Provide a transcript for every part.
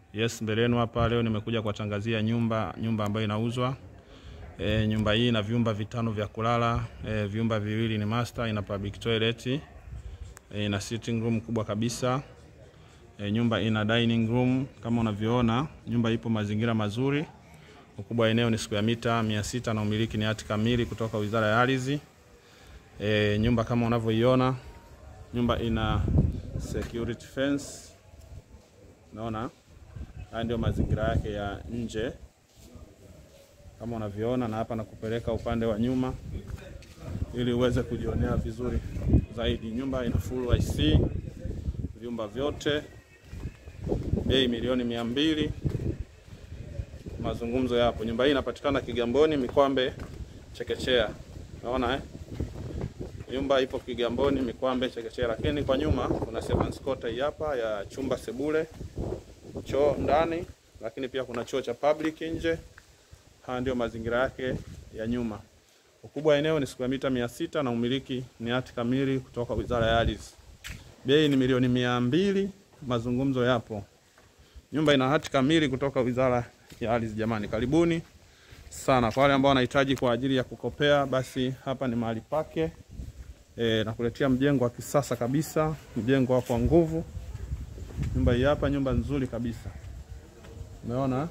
Yes, mbele yenu hapa leo nimekuja kuwatangazia nyumba nyumba ambayo inauzwa. E, nyumba hii ina vyumba vitano vya kulala, e, vyumba viwili ni master, ina public toilet, e, ina sitting room kubwa kabisa. E, nyumba ina dining room kama unavyoona, nyumba ipo mazingira mazuri. Ukubwa wa eneo ni square mita 600 na umiliki ni hati kamili kutoka Wizara ya Ardhi. E, nyumba kama unavyoiona, nyumba ina security fence. Naona haya ndio mazingira yake ya nje kama unavyoona, na hapa nakupeleka upande wa nyuma ili uweze kujionea vizuri zaidi. Nyumba ina full IC, vyumba vyote, bei milioni mia mbili. Mazungumzo yapo. Nyumba hii inapatikana Kigamboni, Mikwambe, Chekechea. Naona eh? Nyumba ipo Kigamboni, Mikwambe, Chekechea, lakini kwa nyuma kuna servants quarter hii hapa ya chumba sebule, choo ndani, lakini pia kuna choo cha public nje. Haya ndio mazingira yake ya nyuma. Ukubwa wa eneo ni square mita mia sita na umiliki ni hati kamili kutoka Wizara ya Ardhi. Bei ni milioni mia mbili. Mazungumzo yapo. Nyumba ina hati kamili kutoka Wizara ya Ardhi. Jamani, karibuni sana. Kwa wale ambao wanahitaji kwa ajili ya kukopea, basi hapa ni mahali pake. E, nakuletea mjengo wa kisasa kabisa, mjengo wa kwa nguvu. Nyumba hii hapa, nyumba nzuri kabisa. Umeona?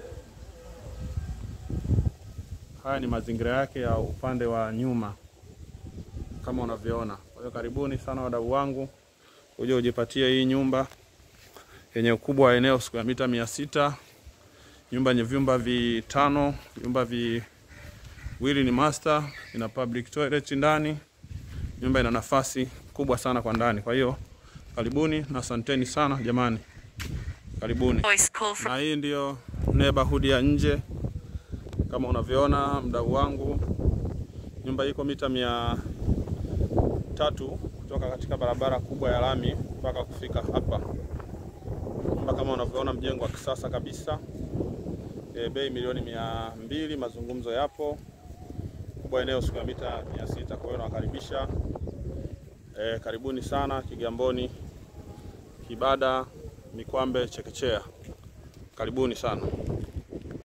Haya ni mazingira yake ya upande wa nyuma kama unavyoona. Kwa hiyo karibuni sana wadau wangu, uje ujipatie hii nyumba yenye ukubwa wa eneo square mita mia sita, nyumba yenye vyumba vitano, vyumba viwili ni master, ina public toilet ndani. Nyumba ina nafasi kubwa sana kwa ndani. Kwa hiyo karibuni na asanteni sana jamani, karibuni. Voice call from Na hii ndio neighborhood ya nje kama unavyoona mdau wangu, nyumba iko mita mia tatu kutoka katika barabara kubwa ya lami mpaka kufika hapa. Nyumba kama unavyoona, mjengo wa kisasa kabisa. E, bei milioni mia mbili. Mazungumzo yapo. Kubwa eneo square mita mia sita. Kwa hiyo nawakaribisha e, karibuni sana Kigamboni, Kibada, Mikwambe, Chekechea, karibuni sana.